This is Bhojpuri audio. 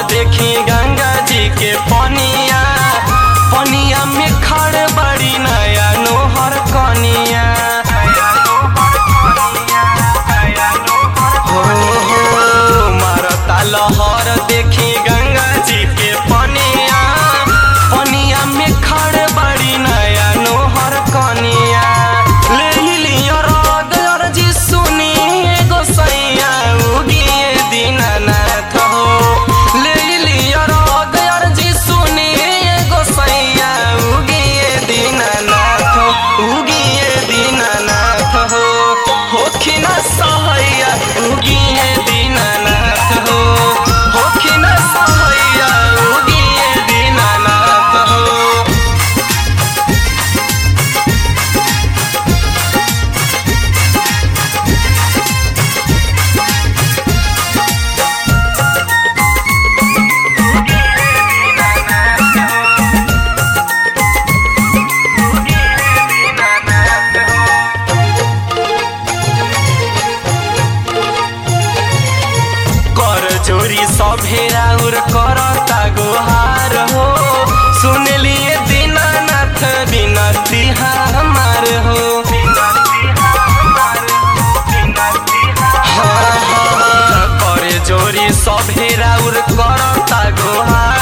देखी गंगा जी के पनिया पनिया में खड़ बड़ी नया नोहर कनिया हो हो मारता लहर देखी गंगा जी के पनिया पनिया में खड़ बड़ी नया नोहर कनिया ले लियो राग अर्जी सुनी एगो सैया उगिए दीनानाथ हो ले लियो राग अर्जी सुनी एगो सैया उगिए दीनानाथ हो उगिए दीनानाथ हो होखिन सहैया उगिए दीनानाथ हो होखिन सहैया उगिए दीनानाथ हो कर चोरी सभेरा उर करता गोहार हो सुन लिए दीनानाथ बिनती हमार हो हाँ, हाँ, करे चोरी सभेरा उर करता गोहार